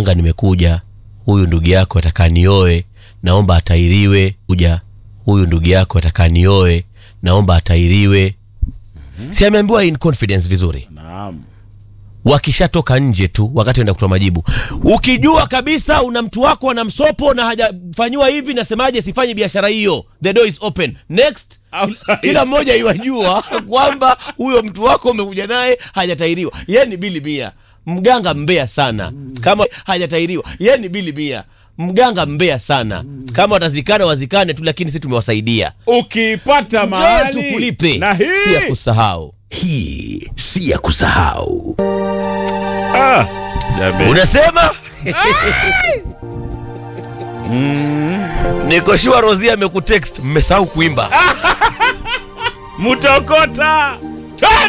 mganga, nimekuja, huyu ndugu yako ataka nioe, naomba atairiwe. Kuja, huyu ndugu yako ataka nioe, naomba atairiwe. Si ameambiwa in confidence vizuri Naam. wakishatoka nje tu wakati enda kutoa majibu, ukijua kabisa una mtu wako ana msopo na hajafanyiwa hivi, nasemaje, sifanye biashara hiyo, the door is open next. Outside. Kila mmoja iwajua kwamba huyo mtu wako umekuja naye hajatairiwa, yeye ni bili mia. Mganga mbea sana kama hajatairiwa, yeye ni bili mia. Mganga mbea sana kama watazikana wazikane tu, lakini sisi tumewasaidia. Ukipata Njoo mahali tukulipe, na si ya hii kusahau. Hii si ya kusahau. ah, jamani. Unasema niko shua Rosia amekutext, mmesahau kuimba. mutokota